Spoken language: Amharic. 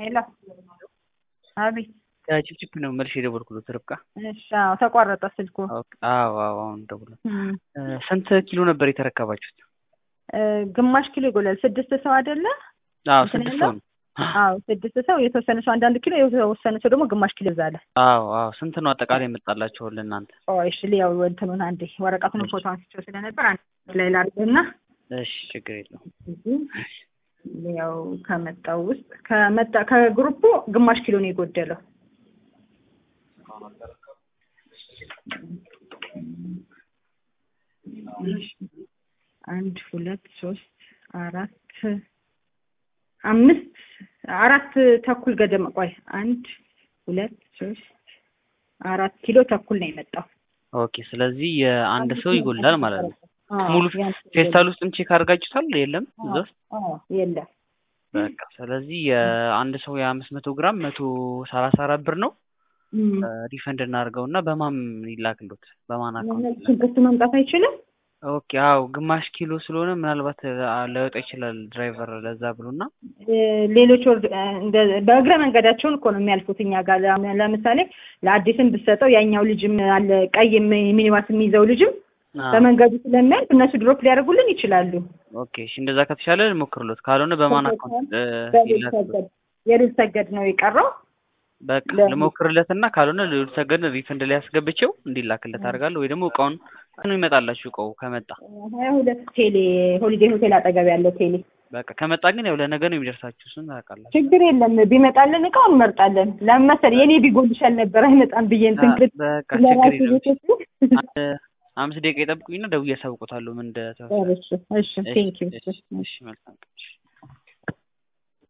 ሄሎ አቤት ችፕችፕ ነው መልሽ የደወልኩለት ርብቃ። እሺ አዎ ተቋረጠ ስልኩ። አዎ አዎ አሁን ደውሎ እም፣ ስንት ኪሎ ነበር የተረከባችሁት? እ፣ ግማሽ ኪሎ ይጎላል። ስድስት ሰው አይደለ? አዎ እንትን ስድስት ያለው? ሰው ነው። አዎ ስድስት ሰው፣ የተወሰነ ሰው አንዳንድ ኪሎ፣ የተወሰነ ሰው ደግሞ ግማሽ ኪሎ ይዛለ። አዎ አዎ ስንት ነው አጠቃላይ የመጣላችሁ ለእናንተ? እሺ ሊያው እንትኑን አንዴ ወረቀቱን ፎቶ አንስቼው ስለነበር አንድ ላይ ላድርግና እሺ ችግር የለውም። ያው ከመጣው ውስጥ ከመጣ ከግሩፑ ግማሽ ኪሎ ነው የጎደለው። አንድ ሁለት ሶስት አራት አምስት አራት ተኩል ገደማ ቆይ አንድ ሁለት ሶስት አራት ኪሎ ተኩል ነው የመጣው። ኦኬ ስለዚህ የአንድ ሰው ይጎላል ማለት ነው። አዎ፣ ሙሉ ያን ፌስታል ውስጥም ቼክ አድርጋችሁታል? የለም እዛ ውስጥ አዎ፣ የለም በቃ ስለዚህ የአንድ ሰው የአምስት መቶ ግራም መቶ ሰላሳ አራት ብር ነው። እም። ሪፈንድ እናድርገው እና በማን ይላክሎት? በማን አካውንት? ሽንኩርት መምጣት አይችልም። ኦኬ አዎ ግማሽ ኪሎ ስለሆነ ምናልባት አ- ላይወጣ ይችላል ድራይቨር ለዛ ብሎና እ፣ ሌሎች ወርድ እ፣ እንደ- በእግረ መንገዳቸውን እኮ ነው የሚያልፉት እኛ ጋር። ለ- ለምሳሌ ለአዲስም ብትሰጠው ያኛው ልጅም አለ ቀይ ሚ- ሚኒባስ የሚይዘው ልጅም አዎ። በመንገዱ ስለሚያልፍ እነሱ ድሮፕ ሊያደርጉልን ይችላሉ። ኦኬ እሺ እንደዛ ከተቻለ ሞክርሎት፣ ካልሆነ በማን አካውንት እ፣ በልል ይላክሎት? ሰገድ የልል ሰገድ ነው የቀረው። በቃ ለ- ልሞክርለት እና ካልሆነ ልዑል ሰገድ ሪፈንድ ላይ ያስገብቼው እንዲላክለት አድርጋለሁ ወይ ደግሞ እቃውን ነው ይመጣላችሁ እቃው ከመጣ ሀያ ሁለት ቴሌ ሆሊዴይ ሆቴል አጠገብ ያለው ቴሌ። በቃ ከመጣ ግን ያው ለነገ ነው የሚደርሳችሁ እሱን ታውቃላችሁ ችግር የለም ቢመጣልን እቃውን እንመርጣለን። ለምን መሰለኝ የኔ ቢጎልሻል ነበር አይመጣም ብዬ እንትን ክል በቃ ችግር ለራሱ የለም ቤቶች አንድ አምስት ደቂቃ ይጠብቁኝና ደውዬ ያሳውቁታለሁ ምን እንደተፈጠረ እሺ እሺ ቴንክ ዩ እሺ እሺ መልካም ቀን እሺ